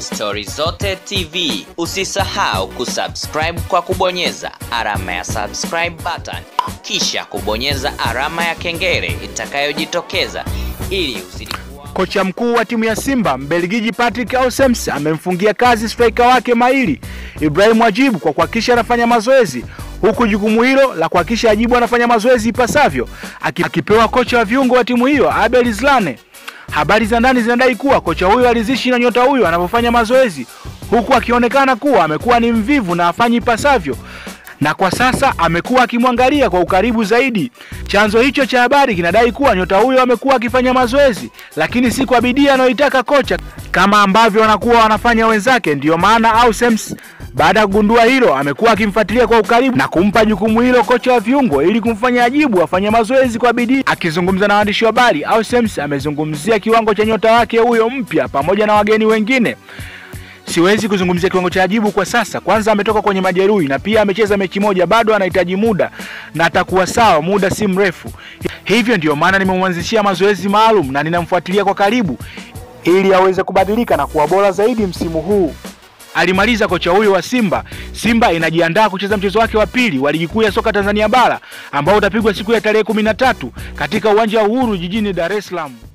Stori Zote TV. Usisahau kusubscribe kwa kubonyeza alama ya subscribe button, kisha kubonyeza alama ya kengele itakayojitokeza ili uzidi kuwa Kocha mkuu wa timu ya Simba Mbelgiji Patrick Ausems amemfungia kazi striker wake mahiri Ibrahim Ajibu kwa kuhakikisha anafanya mazoezi, huku jukumu hilo la kuhakikisha Ajibu anafanya mazoezi ipasavyo aki- akipewa kocha wa viungo wa timu hiyo Abel Zlane. Habari za ndani zinadai kuwa kocha huyo alizishi na nyota huyo anapofanya mazoezi, huku akionekana kuwa amekuwa ni mvivu na afanyi ipasavyo na kwa sasa amekuwa akimwangalia kwa ukaribu zaidi. Chanzo hicho cha habari kinadai kuwa nyota huyo amekuwa akifanya mazoezi, lakini si kwa bidii anayoitaka kocha kama ambavyo wanakuwa wanafanya wenzake. Ndiyo maana Ausems baada ya kugundua hilo amekuwa akimfuatilia kwa ukaribu na kumpa jukumu hilo kocha wa viungo ili kumfanya Ajibu afanye mazoezi kwa bidii. Akizungumza na waandishi wa habari, Ausems amezungumzia kiwango cha nyota wake huyo mpya pamoja na wageni wengine. Siwezi kuzungumzia kiwango cha Ajibu kwa sasa. Kwanza ametoka kwenye majeruhi na pia amecheza mechi moja, bado anahitaji muda na atakuwa sawa muda si mrefu. Hivyo ndio maana nimemwanzishia mazoezi maalum na ninamfuatilia kwa karibu ili aweze kubadilika na kuwa bora zaidi msimu huu. Alimaliza kocha huyo wa Simba. Simba inajiandaa kucheza mchezo wake wa pili wa ligi kuu ya soka Tanzania bara ambao utapigwa siku ya tarehe kumi na tatu katika uwanja wa Uhuru jijini Dar es Salaam.